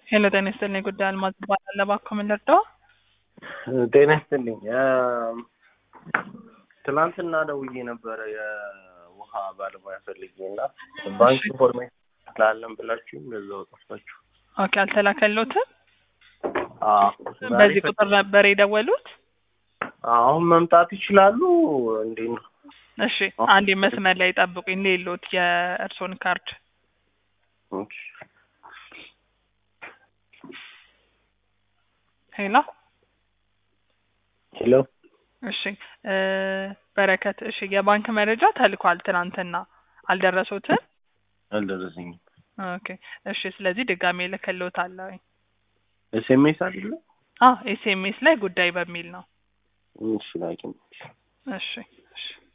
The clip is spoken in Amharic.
ሄሎ ጤና ይስጥልኝ። ጉዳይ አልማዝ እባላለሁ። እባክዎ ምን ልርዳዎ? ጤና ይስጥልኝ። ትናንትና ደውዬ ነበረ የውሃ ባለሙያ ፈልጌ እና ባንክ ኢንፎርሜሽን ስላለን ብላችሁ ለዛው ጠፋችሁ። ኦኬ አልተላከሎትም? አዎ፣ ዛሬ በዚህ ፈ- ቁጥር ነበር የደወሉት? አሁን መምጣት ይችላሉ? እንዴት ነው? እሺ አንድ መስመር ላይ ጠብቁኝ። ሌሎት የእርሶን ካርድ ኦኬ። ሄሎ ሄሎ እሺ እ በረከት እሺ የባንክ መረጃ ተልኳል ትናንትና አልደረሱትም? አልደረሰኝም። ኦኬ እሺ ስለዚህ ድጋሜ ልክልዎታለሁ። ኤስኤምኤስ አይደለ? አ ኤስኤምኤስ ላይ ጉዳይ በሚል ነው። እሺ ላኪ። እሺ እሺ